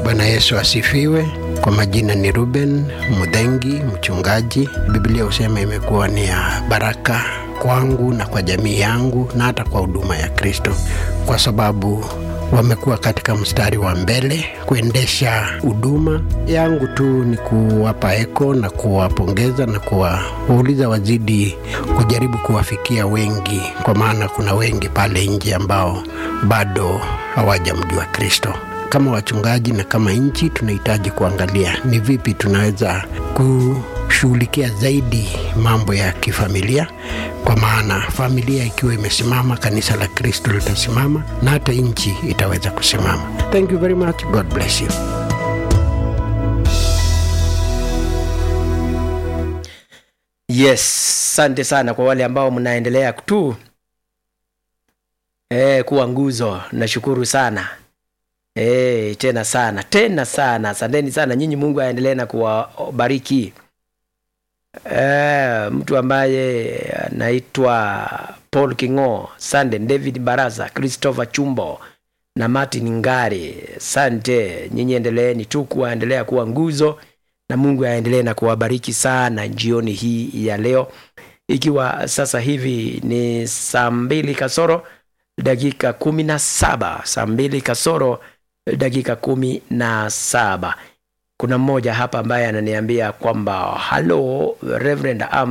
Bwana Yesu asifiwe. Kwa majina ni Ruben Mudhengi, mchungaji. Biblia husema imekuwa ni ya baraka kwangu na kwa jamii yangu na hata kwa huduma ya Kristo, kwa sababu wamekuwa katika mstari wa mbele kuendesha huduma yangu. Tu ni kuwapa eko na kuwapongeza na kuwauliza wazidi kujaribu kuwafikia wengi, kwa maana kuna wengi pale nje ambao bado hawajamjua Kristo. Kama wachungaji na kama nchi, tunahitaji kuangalia ni vipi tunaweza kushughulikia zaidi mambo ya kifamilia, kwa maana familia ikiwa imesimama, kanisa la Kristo litasimama na hata nchi itaweza kusimama. Thank you very much. God bless you. Yes, asante sana kwa wale ambao mnaendelea tu e, kuwa nguzo. Nashukuru sana e, tena sana tena sana, asanteni sana nyinyi. Mungu aendelee na kuwabariki. E, mtu ambaye anaitwa Paul Kingo, Sande David Baraza, Christopher Chumbo na Martin Ngari, sante nyinyi, endeleeni tu kuwaendelea kuwa nguzo na Mungu aendelee na kuwabariki sana jioni hii ya leo, ikiwa sasa hivi ni saa mbili kasoro dakika kumi na saba saa mbili kasoro dakika kumi na saba Kuna mmoja hapa ambaye ananiambia kwamba halo Reverend Am